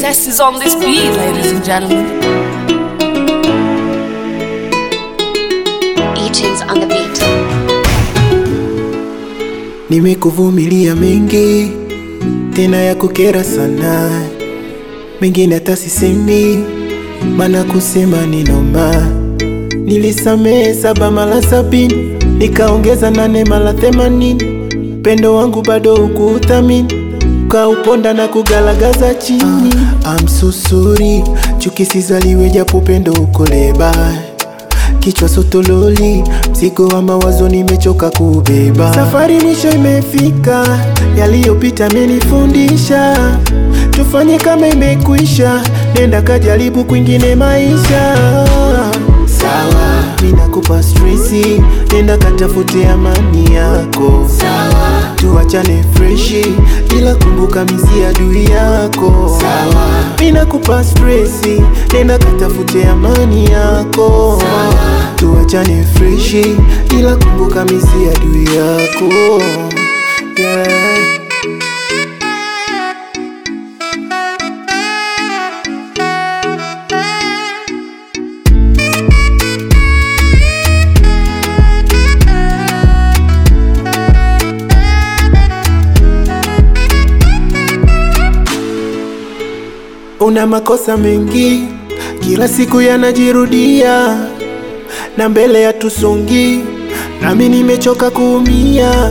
Success is on this beat, ladies and gentlemen. E-tunes on the beat. Nimekuvumilia mengi tena ya kukera sana, mengine hata sisemi, maana kusema ni noma. Nilisamehe saba mara sabini, nikaongeza nane mara themanini. Pendo wangu bado ukuuthamini, ukauponda na kugalagaza chini. I'm so sorry, chuki sizaliwe japo pendo uko leba kichwa sotololi, mzigo wa mawazo nimechoka kubeba. Safari mwisho imefika, yaliyopita amenifundisha, tufanye kama imekwisha, nenda kajaribu kwingine maisha. Sawa, ninakupa stresi, nenda katafute amani yako. Sawa, tuachane freshi, ila kumbuka misi adui yako. Sawa, ninakupa stresi, nenda katafute amani yako. Sawa, tuachane freshi, ila kumbuka misi adui yako. Yeah. Una makosa mengi, kila siku yanajirudia, na mbele ya tusongi, nami nimechoka kuumia.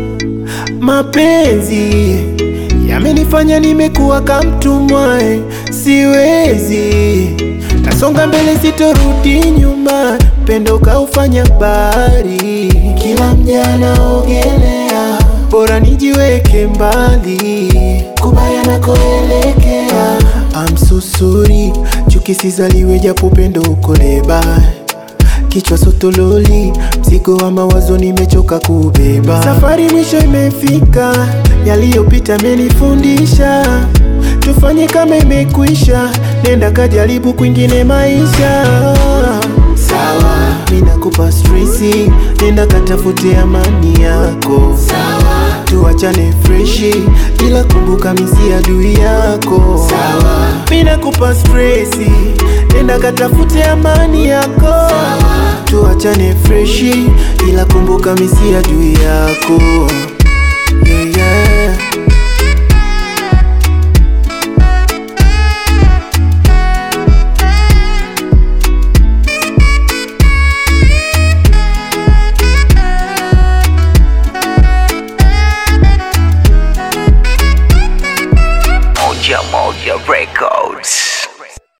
Mapenzi yamenifanya nimekuwa kamtumwa, eh, siwezi nasonga mbele, sitorudi nyuma. Pendo kaufanya bahari, kila mjana ogelea, bora nijiweke mbali kubaya nakoelekea. I'm so sorry, chuki sizaliwe japo pendo uko leba kichwa sotololi, mzigo wa mawazo nimechoka kubeba. Safari mwisho imefika, yaliyopita amenifundisha, tufanye kama imekwisha, nenda kajaribu kwingine maisha. Sawa, ninakupa stresi, nenda katafute amani yako. Sawa, tuachane freshi, ila kumbuka misi adui yako. Sawa, ninakupa stresi, nenda katafute amani yako. Sawa, tuachane freshi, ila kumbuka misi adui yako. Yeah, yeah. Moja Moja Records.